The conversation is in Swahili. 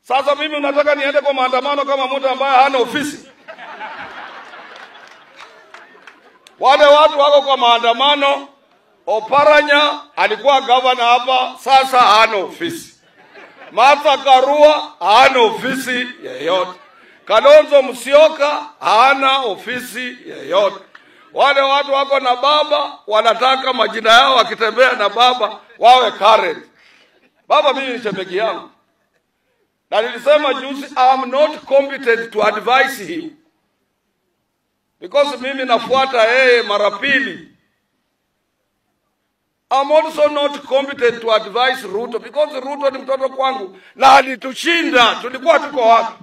Sasa mimi unataka niende kwa maandamano kama mtu ambaye hana ofisi? Wale watu wako kwa maandamano. Oparanya alikuwa gavana hapa, sasa hana ofisi. Martha Karua hana ofisi yeyote. Kalonzo Musyoka hana ofisi yeyote. Wale watu wako na baba wanataka majina yao wakitembea na baba wawe current. Baba mimi ni shemegi yangu, na nilisema juzi, I am not competent to advise him because mimi nafuata yeye mara pili. I'm also not competent to advise Ruto because Ruto ni mtoto kwangu na alitushinda. Tulikuwa tuko wapi?